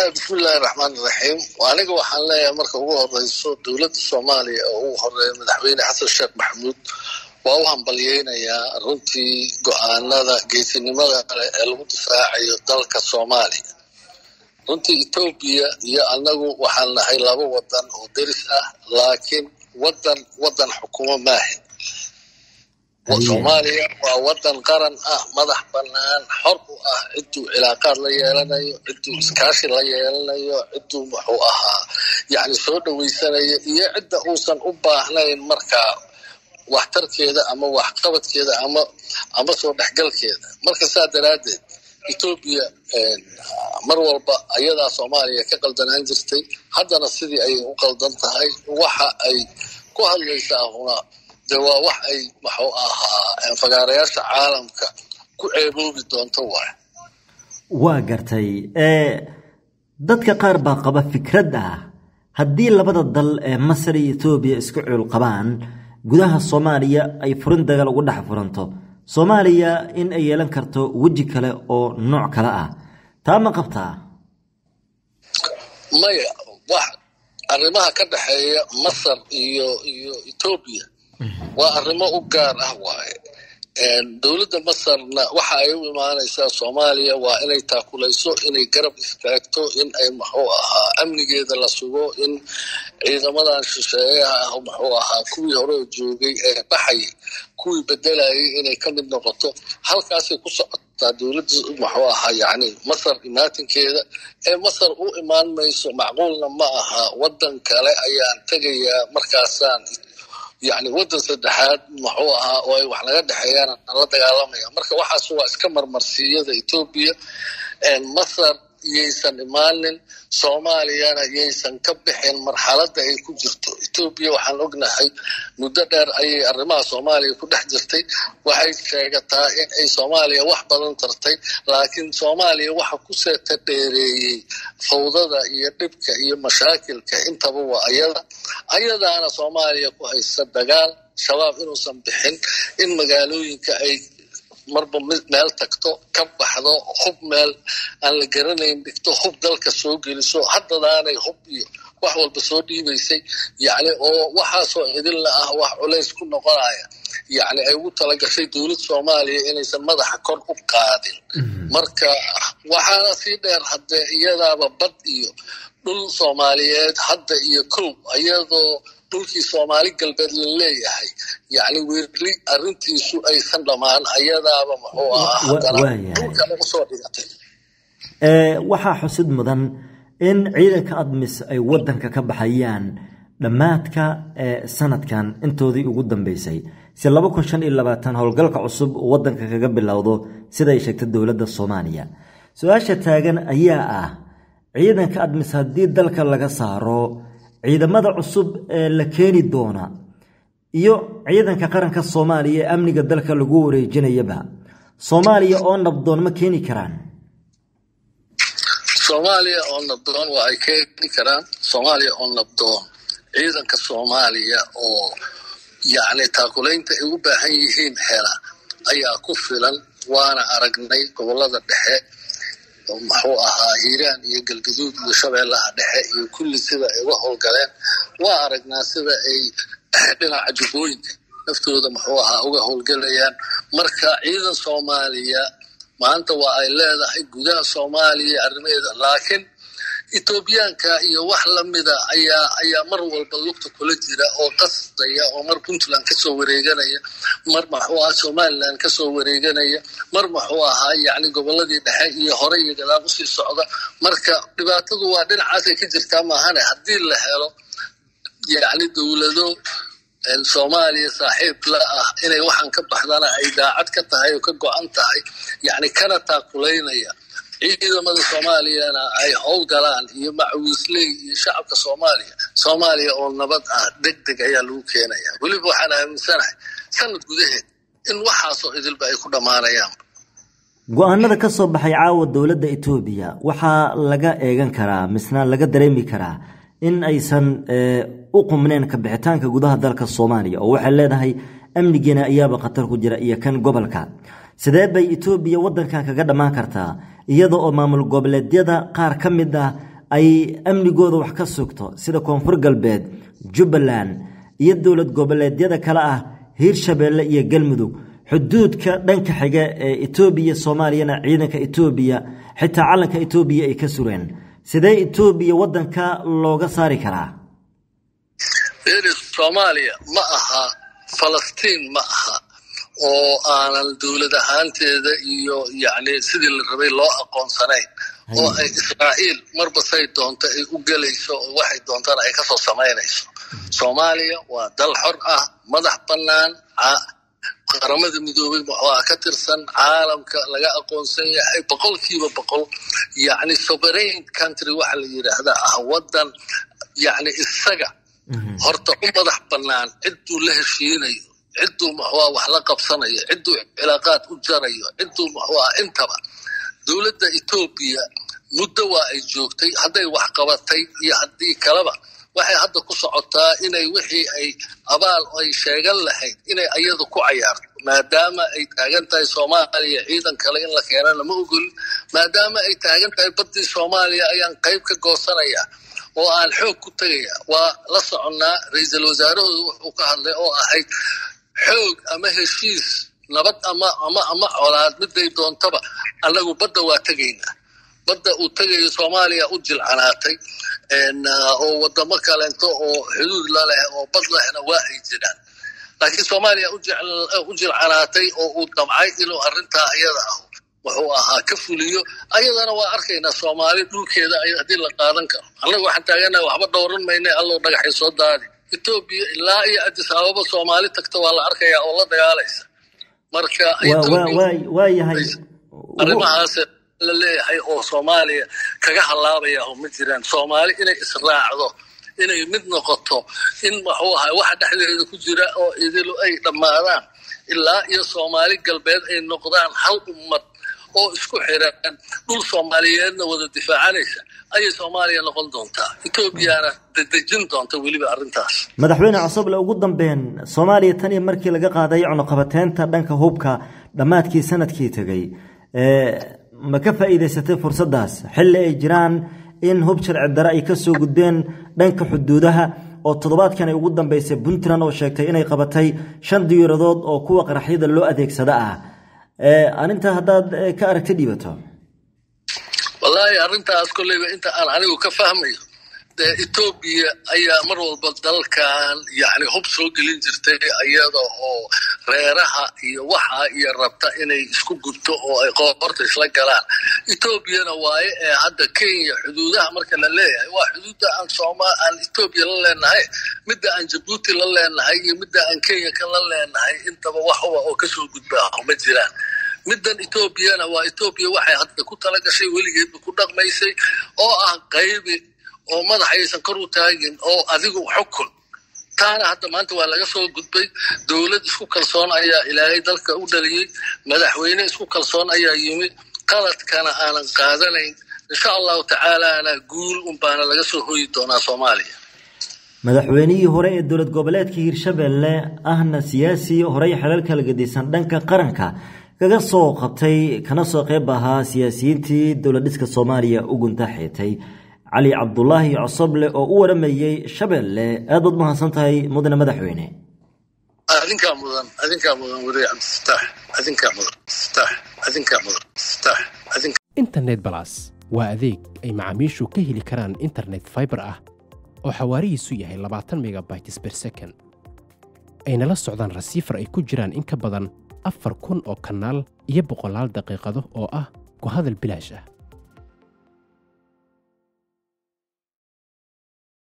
bismillahi raxmaan iraxiim aniga waxaan leeyahay marka ugu horeyso dowladda soomaaliya oo ugu horeeya madaxweyne xasan sheekh maxamuud waa u hambalyeynayaa runtii go-aanada geesinimada kale ee lagu difaacayo dalka soomaaliya runtii etoobiya iyo anagu waxaan nahay laba wadan oo deris ah laakiin wadan wadan xukumo maahin soomaaliya waa wadan qaran ah madax banaan xor u ah ciduu cilaaqaad la yeelanayo ciduu iskaashi la yeelanayo ciduu muxuu ahaa yani soo dhaweysanayo iyo cidda uusan u baahnayn markaa waxtarkeeda ama waxqabadkeeda ama ama soo dhexgalkeeda marka saa daraaddeed etoobiya mar walba ayadaa soomaaliya ka qaldanaan jirtay haddana sidii ayay u qaldan tahay waxa ay ku hadlaysaa huna de waa wax ay muxuu ahaa fagaarayaasha caalamka ku ceeboobi doonto waay waa gartay dadka qaar baa qaba fikrad ah haddii labada dal ee masar iyo etoobiya isku cuul qabaan gudaha soomaaliya ay furin dagaal ugu dhex furanto soomaaliya in ay yeelan karto weji kale oo nooc kale ah taa ma qabtaa maya wax arrimaha ka dhexeeya masar iyo iyo etoobiya waa arrimo u gaar ah waaye dowladda masarna waxa ay u imaanaysaa soomaaliya waa inay taakulayso inay garab istaagto in ay muxuu ahaa amnigeeda la sugo in ciidamadan shisheeyaha ah muxuu ahaa kuwii hore oo joogay ee baxayay kuwii bedelayay inay ka mid noqoto halkaasay ku socotaa dowladda muxuu ahaa yacni masar imaatinkeeda ee masar u imaan mayso macquulna ma aha waddan kale ayaan tegayaa markaasaan yani waddan saddexaad muxuu ahaa oo ay wax naga dhexeeyaan aan la dagaalamaya marka waxaas waa iska marmarsiyada etoobiya masar yaysan imaanin soomaaliyana yaysan ka bixin marxaladda ay ku jirto etoobiya waxaan ognahay muddo dheer ayay arrimaha soomaaliya ku dhex jirtay waxay sheegataa in ay soomaaliya wax badan tartay laakiin soomaaliya waxa ku seeta dheereeyey fawdada iyo dhibka iyo mashaakilka intaba waa ayada ayadaana soomaaliya ku haysta dagaal shabaab inuusan bixin in magaalooyinka ay marba meel tagto ka baxdo hub meel aan la garanayn dhigto hub dalka soo geliso haddadaanay hub iyo wax walba soo dhiibaysay yani oo waxaasoo idinla ah wax culays ku noqonaya yani ay ugu talagashay dowlad soomaaliya inaysan madaxa kor u qaadin marka waxaana sii dheer haddee iyadaaba bad iyo dhul soomaaliyeed hadda iyo kow iyadoo dhulkii soomaali galbeed la leeyahay yani weli arintiisu aysan dhammaan ayadaaba muxuu ahaa haddana dhulkana usoo dhigatay waxaa xusid mudan in ciidanka admis ay wadanka ka baxayaan dhammaadka sanadkan intoodii ugu dambeysay si laba kun shan iyo labaatan howlgalka cusub uu wadanka kaga bilowdo siday sheegtay dowladda soomaaliya su-aasha taagan ayaa ah ciidanka admis haddii dalka laga saaro ciidamada cusub ee la keeni doona iyo ciidanka qaranka soomaaliya ee amniga dalka lagu wareejinayaba soomaaliya oo nabdoon ma keeni karaan soomaaliya oo nabdoon waa ay keeni karaan soomaaliya oo nabdoon ciidanka soomaaliya oo yacni taakulaynta ay u baahan yihiin hela ayaa ku filan waana aragnay gobolada dhexe muxuu ahaa hiiraan iyo galgaduud iyo shabeellaha dhexe iyo kulli sida ay uga howlgaleen waa aragnaa sida ay dhinaca jubbooyinka naftooda muxuu ahaa uga howlgelayaan marka ciidan soomaaliya maanta waa ay leedahay gudaha soomaaliya arrimaheeda laakiin etoobiyaanka iyo wax lamida ayaa ayaa mar walba lugta kula jira oo qasdaya oo mar puntland kasoo wareeganaya mar muxuu ahaa somaliland kasoo wareeganaya mar muxuu ahaa yacni goboladii dhexe iyo hore iyo gadaal usii socda marka dhibaatadu waa dhinacaasay ka jirtaa maahane haddii la helo yacni dowlado soomaaliya saaxiib la ah inay waxaan ka baxdana ay daacad ka tahay oo ka go-an tahay yacni kana taakulaynaya ciidamada soomaaliyana ay howlgalaan iyo macawiisley iyo shacabka soomaaliya soomaaliya oo nabad ah deg deg ayaa lagu keenaya weliba waxaan aaminsanahay sanad gudaheed in waxaasoo idilba ay ku dhammaanayaan go-aanada ka soo baxay caawa dowladda etoobiya waxaa laga eegan karaa misna laga dareemi karaa in aysan u qumneen ka bixitaanka gudaha dalka soomaaliya oo waxay leedahay amnigeena ayaaba khatar ku jira iyo kan gobolka sidee bay etoobiya waddankan kaga dhammaan kartaa iyada oo maamul goboleedyada qaar ka mid ah ay amnigooda wax ka sugto sida koonfur galbeed jubbaland iyo dowlad goboleedyada kale ah hiirshabeelle iyo galmudug xuduudka dhanka xiga ee etoobiya soomaaliyana ciidanka etoobiya xitaa calanka etoobiya ay ka sureen sidee etoobiya waddanka looga saari karaa soomaaliya ma aha falastiin ma aha oo aanan dowlad ahaanteeda iyo yacni sidii la rabay loo aqoonsanayn oo ay israa'iil marba say doonto ay u gelayso oo waxay doontana ay kasoo samaynayso soomaaliya waa dal xor ah madax bannaan qaramada midoobay waa ka tirsan caalamka laga aqoonsan yahay boqolkiiba boqol yacni sovereign country waxa la yidhaahdaa ah waddan yacni isaga horta u madax bannaan cidduu la heshiinayo cidduu maxwaa wax la qabsanayo cidduu cilaaqaad u jarayo cidduu maxwaa intaba dowladda etoobiya muddo waa ay joogtay hadday wax qabatay iyo haddii kaleba waxay hadda ku socotaa inay wixii ay abaal ay sheegan lahayd inay ayada ku cayaarto maadaama ay taagan tahay soomaaliya ciidan kale in la keenana ma ogolin maadaama ay taagan tahay baddii soomaaliya ayaan qayb ka goosanaya oo aan xoog ku tegaya waa la soconnaa ra-iisul wasaarahooda wuxuu ka hadlay oo ahayd xoog ama heshiis nabad ama ama ama colaad miday doontaba annagu badda waa tegaynaa badda uu tegayo soomaaliya u jilcanaatay oo wadamo kaleento oo xuduud laleh oo bad lehna waa ay jiraan laakiin soomaaliya u jilcanaatay oo uu damcay inuu arrintaa iyada ah wuxuu ahaa ka fuliyo ayadana waa arkaynaa soomaali dhulkeeda haddii la qaadan karo annaga waxaan taaganaha waxba dhowran mayna allow dhagaxay soo daadi etoobiya ilaa iyo adis ababa soomaali tagta waa la arkayaa oo la dagaalaysa marka waayahay arrimahaas la leeyahay oo soomaaliya kaga halaabaya oo ma jiraan soomaali inay israacdo inay mid noqoto in muxuu ahay waxa dhexdeeda ku jira oo idilu ay dhammaadaan ilaa iyo soomaali galbeed ay noqdaan hal ummad oo isku xiran dhul soomaaliyeedna wada difaacanaysa ayay soomaaliya noqon doontaa etoobiyana dedejin doonta weliba arrintaas madaxweyne cosoble ugu dambeyn soomaaliya tan iyo markii laga qaaday cunuqabateynta dhanka hubka dhammaadkii sanadkii tegey ma ka faa'iidaysatay fursaddaas xilli ay jiraan in hub sharci dare ay ka soo gudbeen dhanka xuduudaha oo toddobaadkan ay ugu dambeysay puntland oo sheegtay inay qabatay shan diyaaradood oo kuwa qaraxyada loo adeegsada ah arrintaa haddaad ka aragti dhiibato wallaahi arrintaas kolleyba inta aan anigu ka fahmayo dee etoobiya ayaa mar walba dalkan yacni hub soo gelin jirtay iyada oo reeraha iyo waxa iyo rabta inay isku gubto oo ay qoorta isla galaan etoobiyana waaye ee hadda kenya xuduudaha marka la leeyahay waa xuduudda aan sooma aan etoobiya la leenahay midda aan jabuuti la leenahay iyo midda aan kenya ka la leenahay intaba waxba oo kasoo gudbaa ma jiraan middan etoobiyana waa etoobiya waxay hadda ku tala gashay weligeedba ku dhaqmaysay oo ah qaybi oo madaxaysan kor u taagin oo adigu xukun taana hadda maanta waa laga soo gudbay dowlad isku kalsoon ayaa ilaahay dalka u dhaliyey madaxweyne isku kalsoon ayaa yimid qaladkana aanan qaadanayn insha allahu tacaalaana guul unbaana laga soo hoyi doonaa soomaaliya madaxweynihii hore ee dowlad goboleedka hiirshabelle ahna siyaasi horey xelal kala gedisan dhanka qaranka kaga soo qabtay kana soo qayb ahaa siyaasiyiintii dowladhiska soomaaliya u gunta xiitay cali cabdulaahi cosoble oo u waramayey shabeelle aad baad mahadsan tahay mudane madaxweyne adinkaa mudan adinkaa mudan wariye cabdisataax adinkaa mudan sitaax adinkaa mudan sitaax adinka internet balas waa adeeg ay macaamiishu ka heli karaan internet fiber ah oo xawaarihiisu yahay labaatan megabytes per second ayna la socdaan rasiifar ay ku jiraan in ka badan afar kun oo kanaal iyo boqolaal daqiiqado oo ah ku hadal bilaash ah